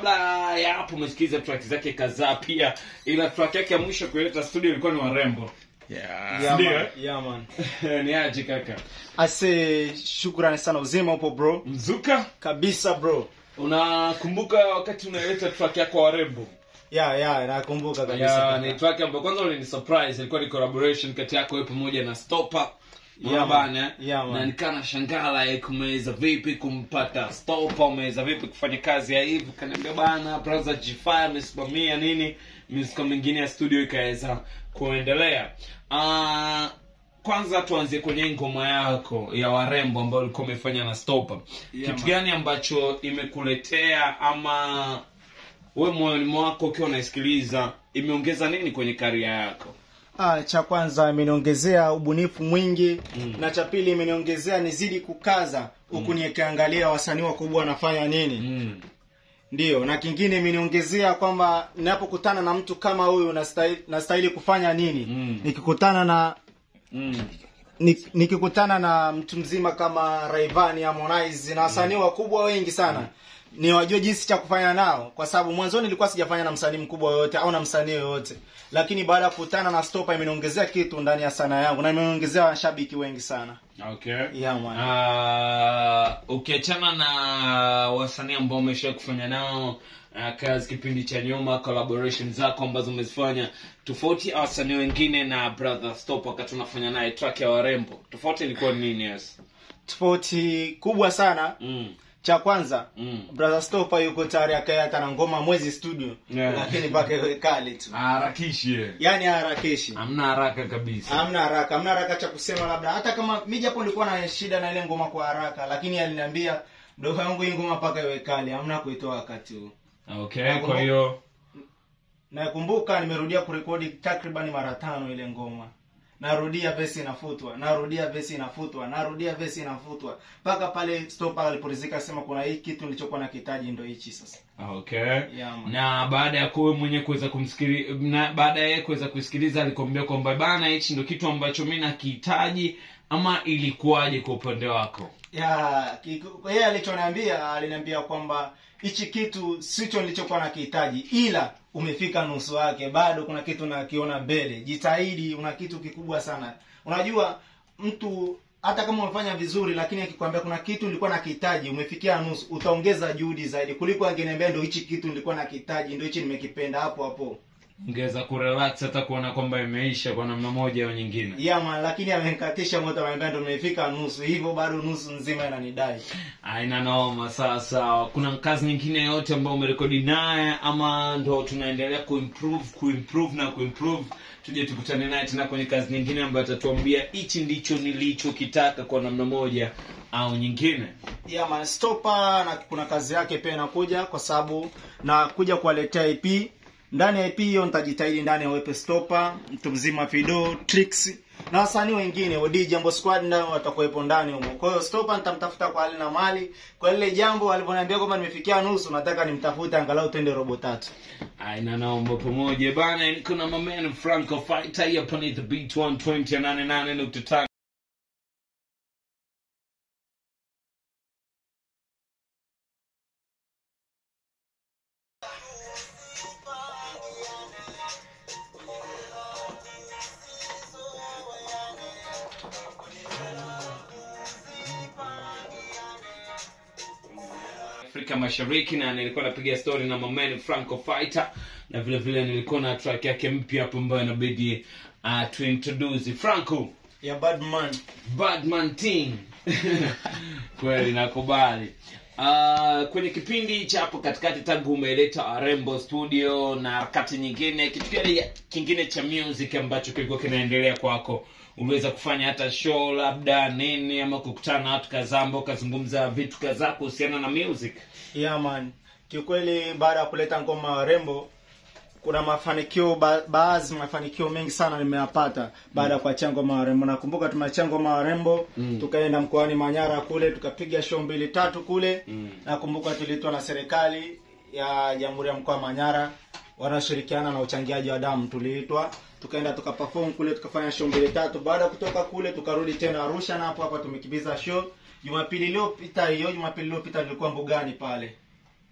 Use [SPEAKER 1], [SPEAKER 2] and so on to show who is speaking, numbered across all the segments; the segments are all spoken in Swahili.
[SPEAKER 1] kabla ya hapo umesikiza track zake kadhaa pia ila track yake ya mwisho kuileta studio ilikuwa ni warembo
[SPEAKER 2] Yeah.
[SPEAKER 3] Yeah,
[SPEAKER 1] Ndio,
[SPEAKER 3] man.
[SPEAKER 1] eh?
[SPEAKER 3] Yeah, man.
[SPEAKER 1] ni aje kaka
[SPEAKER 3] ase shukrani sana uzima upo bro
[SPEAKER 1] mzuka
[SPEAKER 3] kabisa bro
[SPEAKER 1] unakumbuka wakati unaileta track yako warembo
[SPEAKER 3] ya ya nakumbuka kabisa
[SPEAKER 1] ya
[SPEAKER 3] kaka.
[SPEAKER 1] ni track ambayo kwanza ulini surprise ilikuwa ni collaboration kati yako wewe pamoja na Stopper
[SPEAKER 3] Yeah,
[SPEAKER 1] Bana,
[SPEAKER 3] man.
[SPEAKER 1] eh?
[SPEAKER 3] Yeah, man.
[SPEAKER 1] na nikana shangala eh, kumeweza vipi kumpata Stopper umeweza vipi kufanya kazi ya hivi kaniambia bana brother G5 amesimamia nini muziki mingine ya studio ikaweza kuendelea Ah, kwanza tuanzie kwenye ngoma yako ya warembo ambayo ulikuwa umefanya na Stopper
[SPEAKER 3] Yeah,
[SPEAKER 1] kitu
[SPEAKER 3] man.
[SPEAKER 1] gani ambacho imekuletea ama we moyoni mwako ukiwa unaisikiliza imeongeza nini kwenye karia yako
[SPEAKER 3] Ah, cha kwanza imeniongezea ubunifu mwingi
[SPEAKER 1] Mm.
[SPEAKER 3] na cha pili imeniongezea nizidi kukaza huku nikiangalia wasanii wakubwa wanafanya nini
[SPEAKER 1] mm.
[SPEAKER 3] ndiyo na kingine imeniongezea kwamba ninapokutana na mtu kama huyu nastahili, nastahili kufanya nini
[SPEAKER 1] Mm.
[SPEAKER 3] nikikutana na
[SPEAKER 1] Mm.
[SPEAKER 3] Nik- nikikutana na mtu mzima kama Rayvanny Harmonize na wasanii wakubwa wengi sana ni wajue jinsi cha kufanya nao kwa sababu mwanzoni nilikuwa sijafanya na msanii mkubwa yoyote au na msanii yoyote lakini baada ya kukutana na Stopa imeniongezea kitu ndani ya sanaa yangu na imeniongezea washabiki wengi sana
[SPEAKER 1] okay
[SPEAKER 3] yeah, man.
[SPEAKER 1] Ah, ukiachana na wasanii ambao umesha kufanya nao ah, kazi kipindi cha nyuma collaboration zako ambazo umezifanya tofauti ya wasanii wengine na brother stop wakati unafanya naye track ya warembo tofauti ilikuwa ni nini yes
[SPEAKER 3] tofauti kubwa sana
[SPEAKER 1] mm.
[SPEAKER 3] cha kwanza
[SPEAKER 1] Mm.
[SPEAKER 3] brother Stopa yuko tayari akae hata na ngoma mwezi studio
[SPEAKER 1] Yeah.
[SPEAKER 3] lakini mpaka iwe kali tu
[SPEAKER 1] harakishi
[SPEAKER 3] yani harakeshi
[SPEAKER 1] hamna haraka kabisa
[SPEAKER 3] hamna haraka hamna haraka cha kusema labda hata kama mi japo nilikuwa na shida na ile ngoma kwa haraka lakini aliniambia mdogo wangu hii ngoma mpaka iwe kali hamna kuitoa wakati huu
[SPEAKER 1] okay kwa hiyo
[SPEAKER 3] nakumbuka nimerudia kurekodi takriban mara tano ile ngoma narudia vesi inafutwa narudia vesi inafutwa narudia vesi inafutwa mpaka pale stopa aliporizika sema kuna hii kitu nilichokuwa na kitaji ndo hichi sasa
[SPEAKER 1] okay
[SPEAKER 3] Yeah, man.
[SPEAKER 1] na baada ya kuwe mwenyewe kuweza kumsikili na baada ya yeye kuweza kusikiliza alikwambia kwamba bana hichi ndo kitu ambacho mi nakihitaji ama ilikuwaje kwa upande wako
[SPEAKER 3] ya kiku- yeye alichoniambia aliniambia kwamba hichi kitu sicho nilichokuwa nakihitaji ila umefika nusu yake bado kuna kitu nakiona mbele jitahidi una kitu kikubwa sana unajua mtu hata kama umefanya vizuri lakini akikwambia kuna kitu nilikuwa nakihitaji umefikia nusu utaongeza juhudi zaidi kuliko angeniambia ndo hichi kitu nilikuwa nakihitaji ndo hichi nimekipenda hapo hapo
[SPEAKER 1] ungeweza kurelax hata kuona kwamba imeisha kwa namna moja au nyingine
[SPEAKER 3] yeah, man lakini amenikatisha moto ameniambia ndo nimefika nusu hivyo bado nusu nzima inanidai
[SPEAKER 1] aina noma sasa kuna kazi nyingine yote ambayo umerekodi naye ama ndo tunaendelea kuimprove kuimprove na kuimprove tuje tukutane naye tena kwenye kazi nyingine ambayo atatuambia hichi ndicho nilichokitaka kwa namna moja au nyingine
[SPEAKER 3] yeah, man stopa na kuna kazi yake pia inakuja kwa sababu na kuja kuwaletea ip ndani ya ip hiyo nitajitahidi ndani ya wepe stopa mtu mzima fido tricks na wasanii wengine odi jambo squad ndio watakuwepo ndani humo kwa hiyo stopa nitamtafuta kwa hali na mali kwa lile jambo alivyoniambia kwamba nimefikia nusu nataka nimtafute angalau twende robo tatu
[SPEAKER 1] aina naomba pamoja bana kuna mamen franco fighter hapa ni the beat 120 ya 88.5 afrika mashariki na nilikuwa napiga story na mamen franco fighter na vile vile nilikuwa na track yake mpya hapo ambayo inabidi uh, tuintroduce franco
[SPEAKER 3] ya badman
[SPEAKER 1] badman team kweli nakubali Uh, kwenye kipindi cha hapo katikati tangu umeleta warembo studio na harakati nyingine kitu gani kingine cha music ambacho kilikuwa kinaendelea kwako uliweza kufanya hata show labda nini ama kukutana na watu kadhaa ambao ukazungumza vitu kadhaa kuhusiana na music
[SPEAKER 3] yeah, man kiukweli baada ya kuleta ngoma ya warembo kuna mafanikio ba, baadhi mafanikio mengi sana nimeyapata baada ya kuachia ngoma ya warembo nakumbuka tumeachia ngoma ya warembo
[SPEAKER 1] Mm.
[SPEAKER 3] tukaenda mkoani manyara kule tukapiga show mbili tatu kule
[SPEAKER 1] Mm.
[SPEAKER 3] nakumbuka tuliitwa na serikali ya jamhuri ya mkoa wa manyara wanaoshirikiana na uchangiaji wa damu tuliitwa tukaenda tukaperform kule tukafanya show mbili tatu baada ya kutoka kule tukarudi tena arusha na hapo hapa tumekimbiza show jumapili iliyopita hiyo jumapili iliyopita nilikuwa mbugani pale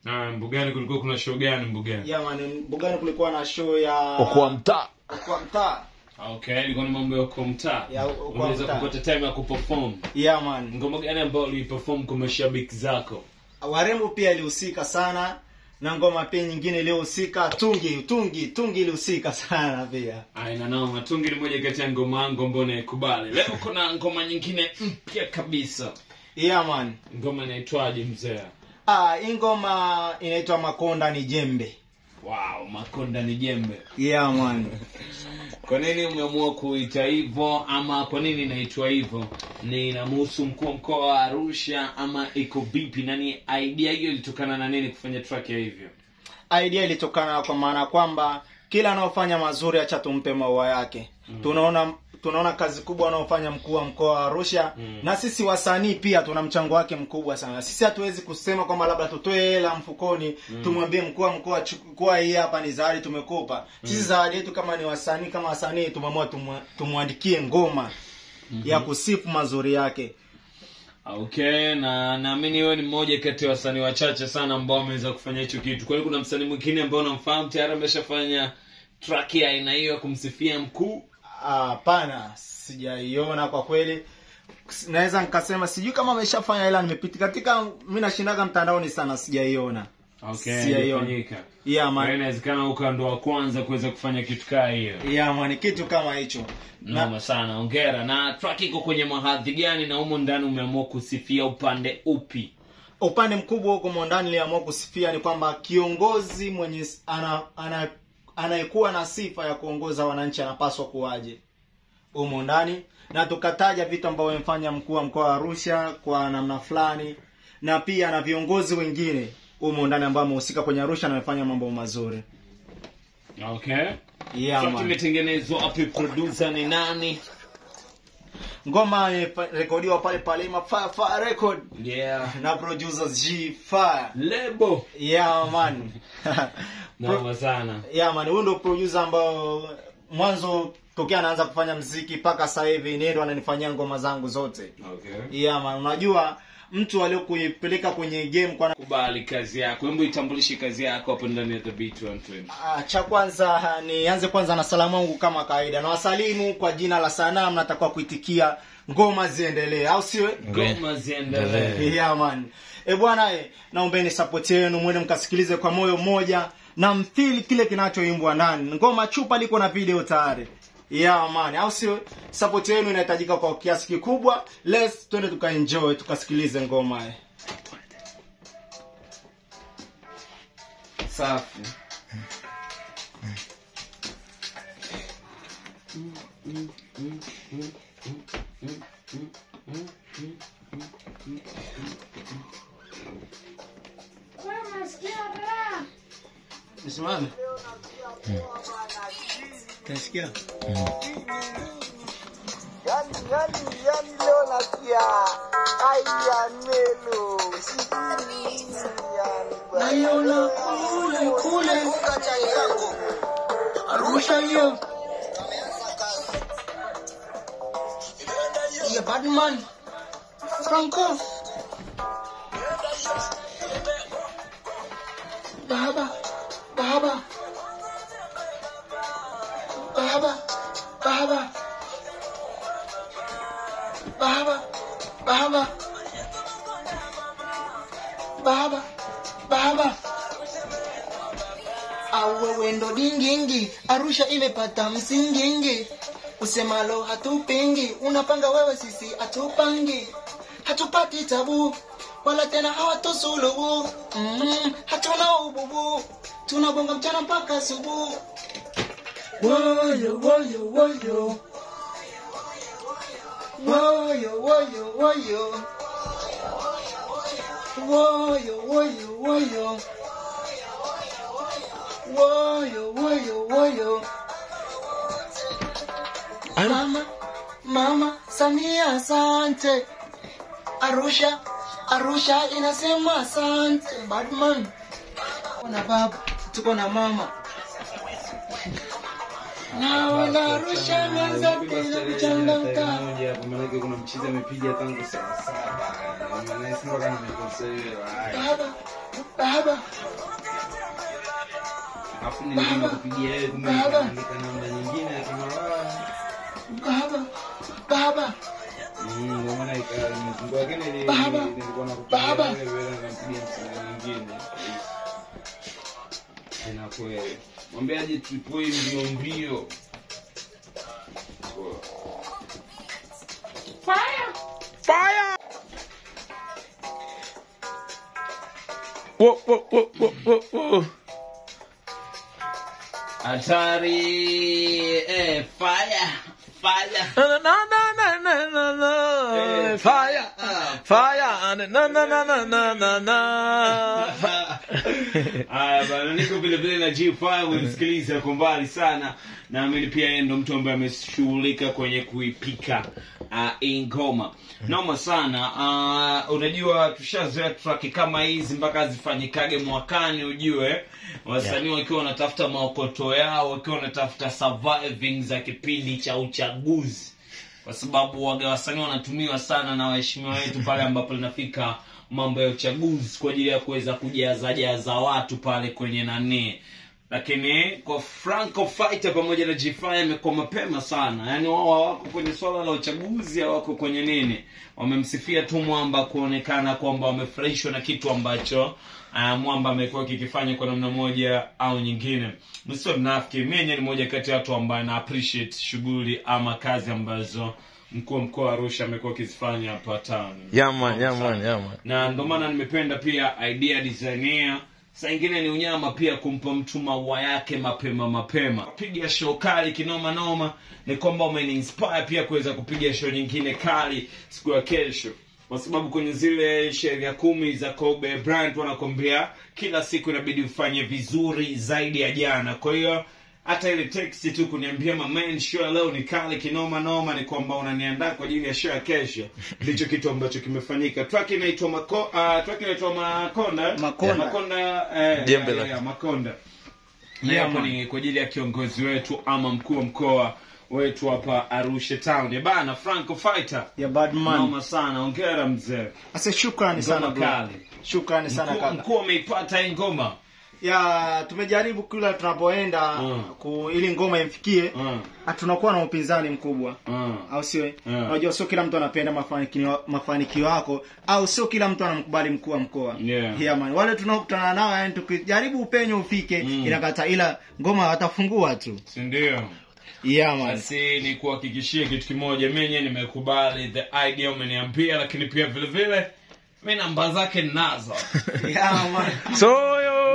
[SPEAKER 1] Ah, mbugani kulikuwa kuna show gani mbugani
[SPEAKER 3] yeah, man mbugani kulikuwa na show ya
[SPEAKER 1] mtaa
[SPEAKER 3] kwa mtaa
[SPEAKER 1] okay ilikuwa ni mambo ya kwa mtaa
[SPEAKER 3] Ya, Okoa
[SPEAKER 1] unaweza
[SPEAKER 3] mtaa.
[SPEAKER 1] kupata time ya kuperform
[SPEAKER 3] yeah, man
[SPEAKER 1] ngoma gani ambayo uliperform kwa mashabiki zako
[SPEAKER 3] warembo pia ilihusika sana na ngoma pia nyingine iliyohusika tungi tungi tungi ilihusika sana pia
[SPEAKER 1] aina nao matungi ni moja kati ya ngoma yangu ambayo naikubali leo kuna ngoma nyingine mpya kabisa
[SPEAKER 3] yeah, man
[SPEAKER 1] ngoma inaitwaje mzee
[SPEAKER 3] ah, hii ngoma inaitwa makonda ni jembe
[SPEAKER 1] wow makonda ni jembe
[SPEAKER 3] yeah, man
[SPEAKER 1] kwa nini umeamua kuita hivyo ama kwa nini inaitwa hivyo ni inamhusu mkuu wa mkoa wa arusha ama iko vipi nani idea hiyo ilitokana na nini kufanya track ya hivyo
[SPEAKER 3] idea ilitokana kwa maana kwamba kila anaofanya mazuri acha tumpe maua yake mm. tunaona tunaona kazi kubwa anaofanya mkuu wa mkoa wa arusha
[SPEAKER 1] Mm.
[SPEAKER 3] na sisi wasanii pia tuna mchango wake mkubwa sana sisi hatuwezi kusema kwamba labda tutoe hela mfukoni tumwambie mkuu wa mkoa chukua hii hapa ni zawadi tumekupa sisi zawadi yetu kama ni wasanii kama wasanii tumeamua tumwa- tumwandikie ngoma ya kusifu mazuri yake
[SPEAKER 1] okay na naamini wewe ni mmoja kati ya wasanii wachache sana ambao wameweza kufanya hicho kitu kwa hiyo kuna msanii mwingine ambao unamfahamu tayari ameshafanya track ya aina hiyo ya kumsifia mkuu
[SPEAKER 3] hapana sijaiona kwa kweli naweza nikasema sijui kama ameshafanya ila nimepita katika mi nashindaga mtandaoni sana sijaiona
[SPEAKER 1] okay
[SPEAKER 3] Sijaiona.
[SPEAKER 1] ilifanyika.
[SPEAKER 3] yeah,
[SPEAKER 1] Kwa hiyo
[SPEAKER 3] man.
[SPEAKER 1] inawezekana uka ndo wa kwanza kuweza kufanya kitu kaa hiyo
[SPEAKER 3] yeah, man kitu kama hicho na,
[SPEAKER 1] noma sana ongera na track iko kwenye mahadhi gani na humo ndani umeamua kusifia upande upi
[SPEAKER 3] upande mkubwa huko mondani niliamua kusifia ni kwamba kiongozi mwenye s- ana, ana, anayekuwa na sifa ya kuongoza wananchi anapaswa kuwaje humo ndani na tukataja vitu ambavyo amefanya mkuu wa mkoa wa arusha kwa namna fulani na pia na viongozi wengine humo ndani ambao wamehusika kwenye arusha na wamefanya mambo mazuri
[SPEAKER 1] okay
[SPEAKER 3] yeah,
[SPEAKER 1] track
[SPEAKER 3] man.
[SPEAKER 1] imetengenezwa wapi producer ni nani
[SPEAKER 3] ngoma imerekodiwa pale pale ma Fire Fire record
[SPEAKER 1] yeah
[SPEAKER 3] na producers G Fire
[SPEAKER 1] lebo
[SPEAKER 3] yeah man Pro-
[SPEAKER 1] noma sana
[SPEAKER 3] yeah man huyu ndo producer ambao mwanzo tokea anaanza kufanya mziki mpaka sasa hivi ni ndo ananifanyia ngoma zangu zote
[SPEAKER 1] okay
[SPEAKER 3] yeah man unajua mtu aliyokuipeleka kwenye game kwa
[SPEAKER 1] kubali kazi yako hebu itambulishe kazi yako hapo ndani ya the beat 120
[SPEAKER 3] Ah, cha kwanza nianze kwanza na salamu wangu kama kawaida na wasalimu kwa jina la sanaa mnatakiwa kuitikia ngoma ziendelee au sio
[SPEAKER 1] ngoma ziendelee
[SPEAKER 3] yeah, man e bwana e, naombeni support yenu mwende mkasikilize kwa moyo mmoja na mfili kile kinachoimbwa ndani ngoma chupa liko na video tayari yeah man au sio support yenu inahitajika kwa kiasi kikubwa let's twende tukaenjoy tukasikilize ngoma e. safi Nisimame. Nasikia.
[SPEAKER 2] Yani, yani, yani leo nasikia aya melo sijui yani bwana.
[SPEAKER 3] Naiona kule kule
[SPEAKER 2] Funga chai yako.
[SPEAKER 3] Arusha hiyo. Ya Batman. Franco. Baba. Baba. Baba. Baba. Baba. Baba. Baba. Baba. Awewe ndo dingingi, Arusha imepata msingingi. Usemalo hatupingi, unapanga wewe, sisi hatupangi. Hatupati tabu wala tena hawatosulubu. Mm, hatuna ububu, tunabonga mchana mpaka asubuhi. Woyo woyo woyo woyo woyo woyo woyo woyo woyo woyo woyo woyo mama mama samia asante arusha arusha inasema asante badman tuko na baba tuko na mama naona arusha imeanza tena kuchangamka
[SPEAKER 1] manake kuna mchizi amepiga tangu saa saba Maana mpaka nimekosea.
[SPEAKER 3] baba baba baba
[SPEAKER 1] Alafu nilikuwa kupigia wewe kumbe
[SPEAKER 3] Baba.
[SPEAKER 1] nikaandika namba nyingine lakini ah,
[SPEAKER 3] baba baba
[SPEAKER 1] mm, ndio maana ika- mfungo wake nili-
[SPEAKER 3] Baba.
[SPEAKER 1] nilikuwa nakupigia
[SPEAKER 3] Baba.
[SPEAKER 1] wewe wewe nakampigia msichana mwingine. Tena kweli. Mwambie aje tripoi mbio mbio.
[SPEAKER 4] Fire! Whoa, whoa, whoa, whoa, whoa, whoa.
[SPEAKER 1] Hatari eh fire fire
[SPEAKER 4] Na, na, na, na, na, na, na.
[SPEAKER 1] Eh,
[SPEAKER 4] Fire!
[SPEAKER 1] ah,
[SPEAKER 4] Fire! Na, na, na, na, na, na, na.
[SPEAKER 1] Haya bana, niko vile vile na G5 unisikiliza kwa mbali sana. Naamini pia yeye ndo mtu ambaye ameshughulika kwenye kuipika uh, hii ngoma noma sana. Uh, unajua tushazoea track kama hizi mpaka zifanyikage mwakani, ujue wasanii wakiwa wanatafuta maokoto yao, wakiwa wanatafuta surviving za kipindi cha uchaguzi kwa sababu waga wasanii wanatumiwa sana na waheshimiwa wetu pale ambapo linafika mambo ya uchaguzi kwa ajili ya kuweza kujazajaza watu pale kwenye nani lakini kwa franco fighter pamoja na g5 imekuwa mapema sana yaani wao hawako kwenye swala la uchaguzi hawako kwenye nini wamemsifia tu mwamba kuonekana kwamba wamefurahishwa na kitu ambacho uh, mwamba amekuwa kikifanya kwa namna moja au nyingine msio mnafiki mi yenyewe ni moja kati ya watu ambaye na appreciate shughuli ama kazi ambazo mkuu wa mkoa wa arusha amekuwa akizifanya hapa town
[SPEAKER 4] Yeah, man, yeah, man, yeah, man.
[SPEAKER 1] na ndo maana nimependa pia idea designia saa ingine ni unyama pia kumpa mtu maua yake mapema mapema piga show kali kinoma noma ni kwamba umeniinspire pia kuweza kupiga show nyingine kali siku ya kesho kwa sababu kwenye zile sheria kumi za kobe brand wanakwambia kila siku inabidi ufanye vizuri zaidi ya jana kwa hiyo hata ile text tu kuniambia mamen show ya leo ni kali kinoma noma ni kwamba unaniandaa kwa ajili ya show ya kesho ndicho kitu ambacho kimefanyika track inaitwa mako uh, track inaitwa makonda
[SPEAKER 3] Makonda.
[SPEAKER 1] makonda eh,
[SPEAKER 4] Jembe
[SPEAKER 1] ya,
[SPEAKER 4] la-
[SPEAKER 1] ya, makonda na
[SPEAKER 3] Yeah,
[SPEAKER 1] hapo
[SPEAKER 3] man.
[SPEAKER 1] ni kwa ajili ya kiongozi wetu ama mkuu wa mkoa wetu hapa Arusha town ya bana Franco Fighter
[SPEAKER 3] ya badman
[SPEAKER 1] noma sana ongera mzee
[SPEAKER 3] ase shukrani sana
[SPEAKER 1] ngoma
[SPEAKER 3] bro.
[SPEAKER 1] kali
[SPEAKER 3] shukrani sana
[SPEAKER 1] Mkuu-
[SPEAKER 3] kaka
[SPEAKER 1] mkuu ameipata hii ngoma
[SPEAKER 3] ya tumejaribu kila tunapoenda
[SPEAKER 1] Mm.
[SPEAKER 3] ku, ili ngoma imfikie
[SPEAKER 1] Mm,
[SPEAKER 3] ah, tunakuwa na upinzani mkubwa
[SPEAKER 1] mm.
[SPEAKER 3] au sio
[SPEAKER 1] Mm.
[SPEAKER 3] unajua sio kila mtu anapenda mafanikio mafanikio yako au sio kila mtu anamkubali mkuu wa mkoa
[SPEAKER 1] Yeah.
[SPEAKER 3] yeah, man. wale tunaokutana nao yani tukijaribu upenyo ufike
[SPEAKER 1] Mm.
[SPEAKER 3] inakata ila ngoma watafungua tu
[SPEAKER 1] si ndio
[SPEAKER 3] yeah, man.
[SPEAKER 1] basi ni kuhakikishia kitu kimoja menye nimekubali the idea umeniambia lakini pia vile vile mi namba zake ninazo
[SPEAKER 3] yeah, man.
[SPEAKER 4] Soyo!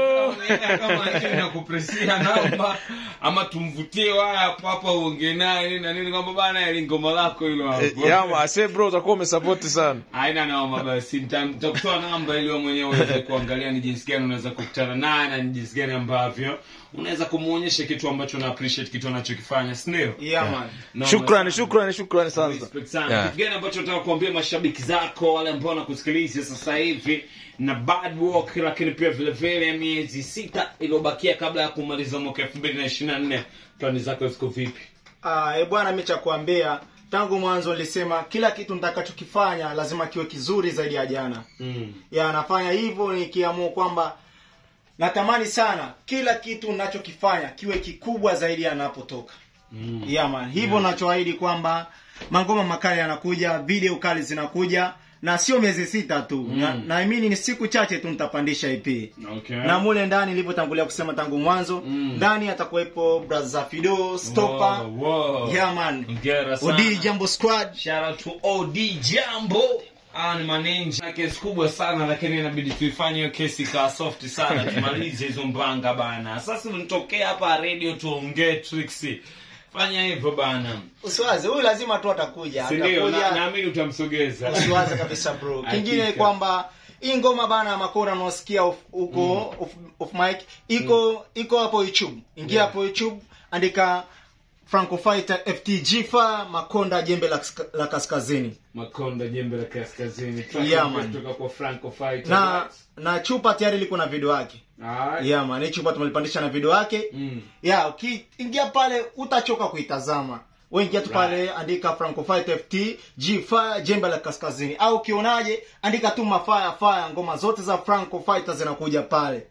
[SPEAKER 1] kama hivi nakupresia namba ama tumvutie waya hapo hapo uongee naye nini na nini kwamba bana ili ngoma lako hilo hapo
[SPEAKER 4] Yeah, man. I say bro, utakuwa umesapoti sana.
[SPEAKER 1] haina noma basi nita- nitakutoa namba ili wewe mwenyewe uweze kuangalia ni jinsi gani unaweza kukutana naye na ni jinsi gani ambavyo unaweza kumuonyesha kitu ambacho una appreciate kitu anachokifanya si ndio
[SPEAKER 3] Yeah, man.
[SPEAKER 1] Noma
[SPEAKER 4] Shukrani,
[SPEAKER 1] sana.
[SPEAKER 4] shukrani, shukrani sana.
[SPEAKER 1] Respect sana.
[SPEAKER 4] Yeah.
[SPEAKER 1] Kitu gani ambacho nataka kuambia mashabiki zako wale ambao wanakusikiliza sasa hivi na bad work lakini pia vile vile miezi sita iliyobakia kabla ya kumaliza mwaka elfu mbili na ishirini na nne plani zako ziko vipi
[SPEAKER 3] Ah, e bwana mi cha kuambia tangu mwanzo nilisema kila kitu nitakachokifanya lazima kiwe kizuri zaidi ya jana
[SPEAKER 1] mm.
[SPEAKER 3] ya nafanya hivyo nikiamua kwamba natamani sana kila kitu nachokifanya kiwe kikubwa zaidi yanapotoka
[SPEAKER 1] Mm.
[SPEAKER 3] yeah, man hivyo nachoahidi kwamba mangoma makali yanakuja video kali zinakuja na sio miezi sita tu
[SPEAKER 1] Mm.
[SPEAKER 3] na naamini ni siku chache tu nitapandisha ep
[SPEAKER 1] okay.
[SPEAKER 3] na mule ndani nilivyotangulia kusema tangu mwanzo
[SPEAKER 1] Mm.
[SPEAKER 3] ndani atakuwepo braza fido stopa
[SPEAKER 1] Wow, wow.
[SPEAKER 3] yeah, man
[SPEAKER 1] Hongera sana.
[SPEAKER 3] odi jambo squad
[SPEAKER 1] Shout out to OD Jambo. Ah, ni maninja Na kesi kubwa sana lakini inabidi tuifanye hiyo kesi ikawa soft sana tumalize hizo mbanga bana sasa unitokea hapa radio tuongee tricks fanya hivyo bana
[SPEAKER 3] usiwaze huyu lazima tu atakuja
[SPEAKER 1] si ndio
[SPEAKER 3] atakuja
[SPEAKER 1] Na- naamini utamsogeza
[SPEAKER 3] usiwaze kabisa bro kingine
[SPEAKER 1] Hakika.
[SPEAKER 3] kwamba hii ngoma bana makora unaosikia off- huko off, off mic iko iko hapo youtube ingia
[SPEAKER 1] Yeah.
[SPEAKER 3] hapo youtube andika franco fighter ftg fa makonda jembe la, kaska- la kaskazini
[SPEAKER 1] makonda jembe la kaskazini
[SPEAKER 3] Yeah, man.
[SPEAKER 1] kutoka kwa franco fighter
[SPEAKER 3] na na chupa tayari liko na video yake
[SPEAKER 1] Alright.
[SPEAKER 3] yeah man hii chupa tumelipandisha na video yake
[SPEAKER 1] Mm.
[SPEAKER 3] ya ukiingia pale utachoka kuitazama wengia tu pale andika franco fight ft g fire jembe la kaskazini au ukionaje andika tu mafaya fire ngoma zote za franco fighter zinakuja pale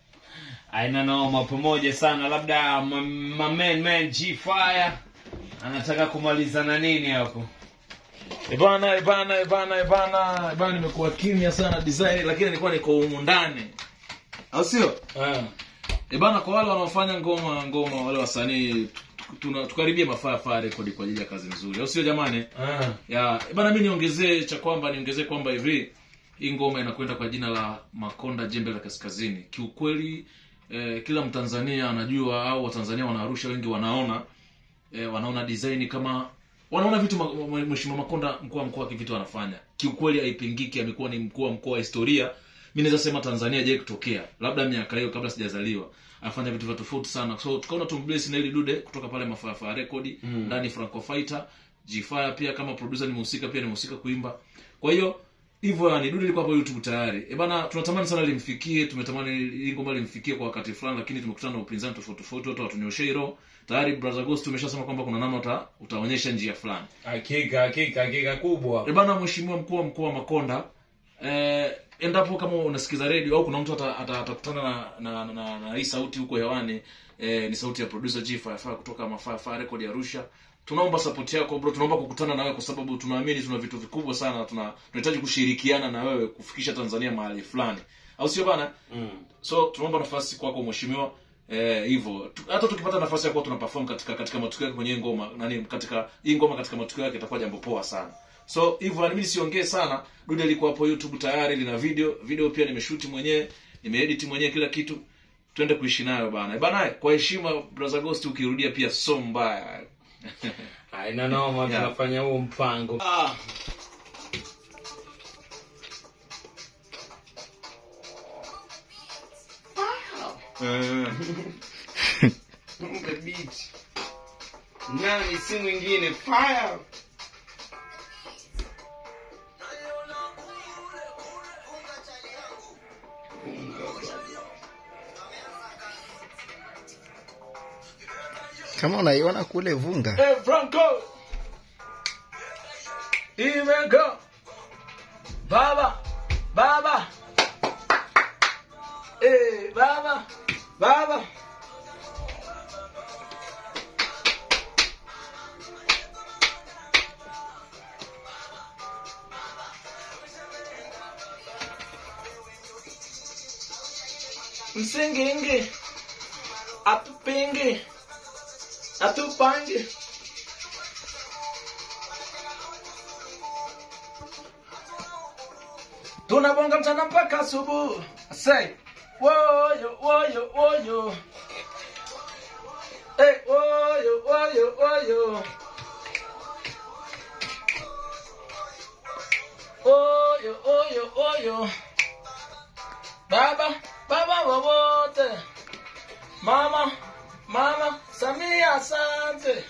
[SPEAKER 1] aina noma pamoja sana labda ma- ma man man g fire anataka kumalizana nini hapo
[SPEAKER 4] ebana ebana ebana ebana ebana nimekuwa kimya sana design lakini nilikuwa niko humu ndani au sio ebana kwa wale wanaofanya ngoma ngoma wale wasanii tuna- tukaribie mafaa faa rekodi kwa ajili ya kazi nzuri au sio jamani ya bana mi niongezee cha kwamba niongezee kwamba hivi hii ngoma inakwenda kwa jina la makonda jembe la kaskazini kiukweli eh, kila mtanzania anajua au watanzania wanaarusha wengi wanaona eh, wanaona design kama wanaona vitu ma- ma- mheshimiwa makonda mkuu wa mkoa vitu anafanya kiukweli haipingiki amekuwa ni mkuu wa mkoa wa historia mi naweza sema tanzania jai kutokea labda miaka hiyo kabla sijazaliwa afanya vitu vya tofauti sana so tukaona tumbless na ili dude kutoka pale mafaa rekodi ndani franco fighter jfire pia kama producer nimehusika pia nimehusika kuimba kwa hiyo hivyo yani dude liko hapo youtube tayari e bana tunatamani sana limfikie tumetamani hii ngoma limfikie kwa wakati fulani lakini tumekutana na upinzani tofauti tofauti watu watunyoshee hilo tayari brother ghost tumeshasema kwamba kuna namna uta, utaonyesha njia fulani
[SPEAKER 1] hakika hakika hakika kubwa
[SPEAKER 4] e bana mheshimiwa mkuu wa mkoa wa makonda eh, endapo kama unasikiza redio au kuna mtu atakutana ata, atakutana na, na, na, na, na hii sauti huko hewani eh, ni sauti ya producer G Firefire kutoka Mafaa Record ya Arusha tunaomba support yako bro tunaomba kukutana na wewe kwa sababu tunaamini tuna vitu vikubwa sana tuna tunahitaji kushirikiana na wewe kufikisha Tanzania mahali fulani au sio bana
[SPEAKER 1] mm.
[SPEAKER 4] so tunaomba nafasi kwako mheshimiwa eh, hivyo Tu- hata tukipata nafasi ya kuwa tuna perform katika katika matukio yake kwenye hii ngoma nani katika hii ngoma katika matukio yake itakuwa jambo poa sana so hivyo mimi siongee sana dude liko hapo youtube tayari lina video video pia nimeshuti mwenyewe nimeedit mwenyewe kila kitu twende kuishi nayo bana bana kwa heshima brother ghost ukirudia pia so mbaya
[SPEAKER 1] aina noma
[SPEAKER 4] Yeah.
[SPEAKER 1] tunafanya huo mpango ah. the beat nani si mwingine fire
[SPEAKER 3] kama unaiona kule vunga
[SPEAKER 4] hey, franco imego baba baba hey, baba baba msingingi atupingi atupange tunabonga mchana mpaka asubuhi say woyo woyo woyo hey, woyo woyo woyo oyo oyo oyo baba baba wowote mama mama samia asante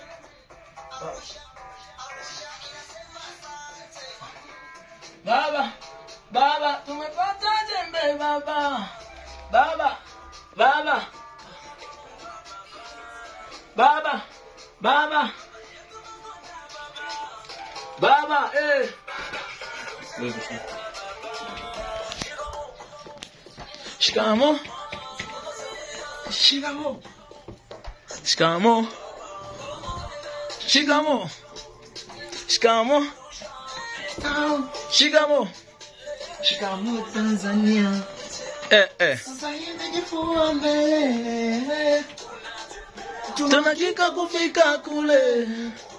[SPEAKER 4] baba baba tumepata jembe baba baba baba baba baba baba eh shikamo shikamo shikamo shikamo shikamo shikamo
[SPEAKER 3] shikamo tanzania
[SPEAKER 4] eh eh
[SPEAKER 3] sasa hivi jifua mbele
[SPEAKER 4] tunakika kufika kule